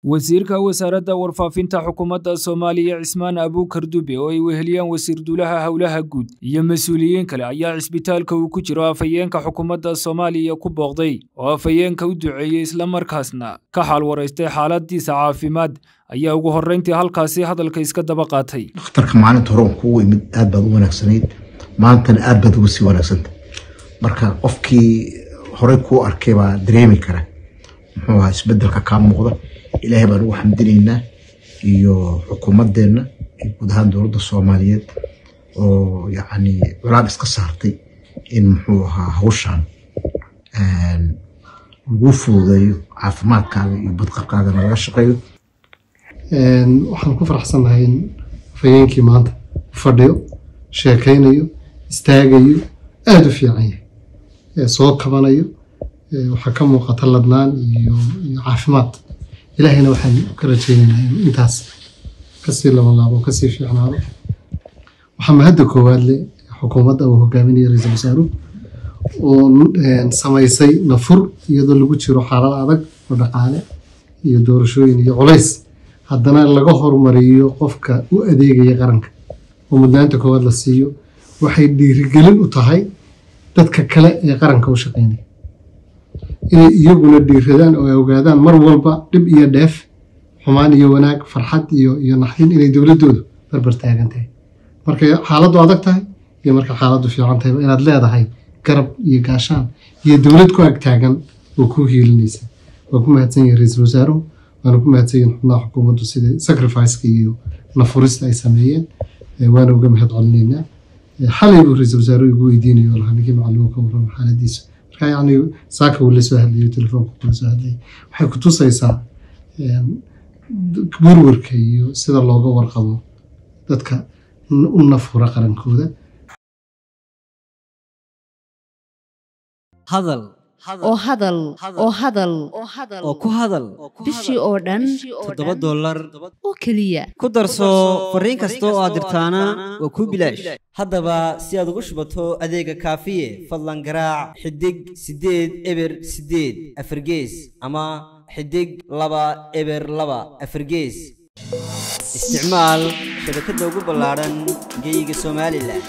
wasiirka wasaaradda warfaafinta xukuumadda soomaaliya cismaan abuukar dube oo ay weheliyaan wasiir duulaha howlaha guud iyo mas-uuliyiin kale ayaa cisbitaalka uu ku jiro afhayeenka xukuumadda soomaaliya ku booqday oo afhayeenka u duceeyey islamarkaasna ka xaal waraystay xaaladiisa caafimaad ayaa ugu horreyntii halkaasi hadalka iska daba qaatay dhakhtarka maalinta hore kugu imid aad baad u wanaagsanayd maantana aad baad uga sii wanaagsanta marka qofkii horey kuu arkay baa dareemi kara muxuu ahaa isbedelka kaa muuqda ilaahay baan ugu xamdinaynaa iyo xukuumadeenna iyo guud ahaan dowladda soomaaliyeed oo yacni culaab iska saartay in muxuu ahaa hawshan lagu fududeeyo caafimaadkaaga iyo badqabkaagana laga shaqeeyo waxaan ku faraxsannahay in afhayeenkii maanta fadhiyo sheekaynayo istaagayo aada u fiican yahay soo kabanayo waxaa ka muuqata ladnaan iyo caafimaad ilaahayna waxaan ka rajaynaynaa inuu intaas kasii labanlaabo kasii fiicnaado waxaa mahadda koowaad leh xukuumadda uu hogaaminaya ra-iisul wasaaruhu oo samaysay nafur iyadoo lagu jiro xaalad adag oo dhaqaale iyo doorashooyin iyo culays haddana laga hormariyo qofka u adeegaya qaranka oo mudnaanta koowaad la siiyo waxay dhiirigelin u tahay dadka kale ee qaranka u shaqeynaya inay iyaguna dhiiradaan oo ay ogaadaan mar walba dhib iyo dheef xumaan iyo wanaag farxad iyo iyo naxdin inay dowladdoodu barbar taagan tahay markay xaaladdu adag tahay iyo markay xaaladdu fiican tahayba inaad leedahay garab iyo gaashaan iyo dowlad ku ag taagan oo kuu hiilinaysa waa ku mahadsan yahay ra-iisul wasaaruhu waana ku mahadsan yihin xubnaha xukuumaddu sida sacrificeka iyo nafurista ay sameeyeen waana uga mahad celinaynaa xalay buu ra-iisul wasaaruhu igu weydiinayo oo lahaa ninkii macluum ka warrama xaaladiisa marka yacni saaka uu la soo hadlayo telefoonka kula soo hadlayay waxay ku tusaysaa warwarka iyo sida looga warqabo dadka u nafura qarankooda hadal oo hadal oo hadal oo ku hadal bishii oo dhan toddoba dollar oo keliya ku darso fariin kasta oo aad dirtaana waa kuu bilaash haddaba si aad ugu shubato adeega kaafiye fadlan garaac xidig siddeed eber siddeed afargees ama xidig laba eber laba afargees isticmaal shabakadda ugu ballaadhan geeyiga somalilan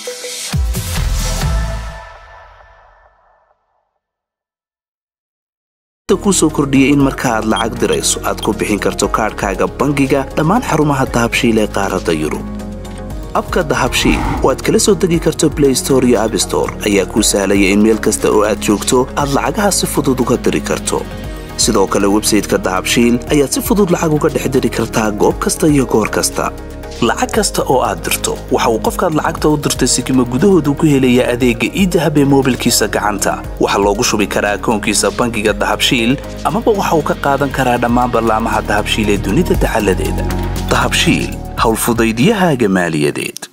kusoo kordhiyey in marka aad lacag dirayso aad ku bixin karto kaadhkaaga bangiga dhammaan xarumaha dahabshiil ee qaaradda yurub abka dahabshiil oo aad kala soo degi karto blay store iyo abstore ayaa kuu sahlaya in meel kasta oo aad joogto aad lacagaha si fudud uga diri karto sidoo kale websayteka dahabshiil ayaad si fudud lacag uga dhex diri kartaa goob kasta iyo goor kasta lacag kasta oo aad dirto waxa uu qofkaad lacagta u dirtay sikima gudahoodu ku helayaa adeegga iidahab ee moobilkiisa gacanta waxaa loogu shubi karaa akoonkiisa bangiga dahabshiil amaba waxa uu ka qaadan karaa dhammaan ballaamaha dahabshiil ee dunida dacaladeeda dahabshiil howlfudaydyahaaga maaliyadeed